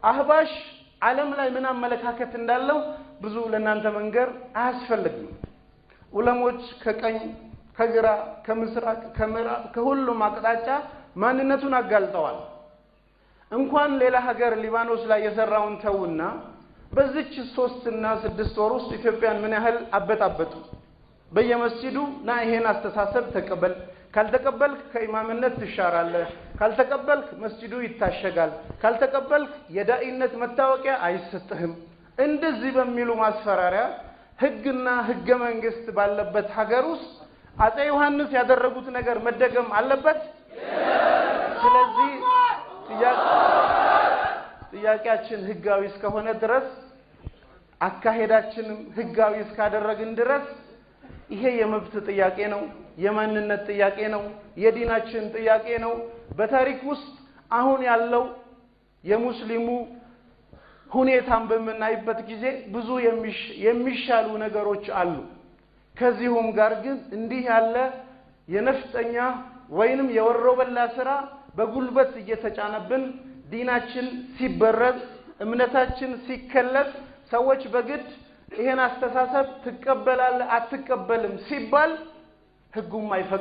አህባሽ ዓለም ላይ ምን አመለካከት እንዳለው ብዙ ለእናንተ መንገር አያስፈልግም። ዑለሞች ከቀኝ ከግራ ከምስራቅ ከምዕራብ ከሁሉም አቅጣጫ ማንነቱን አጋልጠዋል። እንኳን ሌላ ሀገር ሊባኖስ ላይ የሰራውን ተውና በዚች ሶስት እና ስድስት ወር ውስጥ ኢትዮጵያን ምን ያህል አበጣበጡ። በየመስጂዱ ና ይሄን አስተሳሰብ ተቀበል፣ ካልተቀበልክ ከኢማምነት ትሻራለህ፣ ካልተቀበልክ መስጂዱ ይታሸጋል፣ ካልተቀበልክ የዳኢነት መታወቂያ አይሰጥህም። እንደዚህ በሚሉ ማስፈራሪያ ህግና ህገ መንግስት ባለበት ሀገር ውስጥ አጼ ዮሐንስ ያደረጉት ነገር መደገም አለበት። ስለዚህ ጥያቄያችን ህጋዊ እስከሆነ ድረስ አካሄዳችንም ህጋዊ እስካደረግን ድረስ ይሄ የመብት ጥያቄ ነው፣ የማንነት ጥያቄ ነው፣ የዲናችን ጥያቄ ነው። በታሪክ ውስጥ አሁን ያለው የሙስሊሙ ሁኔታን በምናይበት ጊዜ ብዙ የሚሻሉ ነገሮች አሉ። ከዚሁም ጋር ግን እንዲህ ያለ የነፍጠኛ ወይንም የወሮበላ ስራ በጉልበት እየተጫነብን ዲናችን ሲበረዝ እምነታችን ሲከለስ ሰዎች በግድ ይሄን አስተሳሰብ ትቀበላለህ አትቀበልም ሲባል ህጉም አይፈቅድም።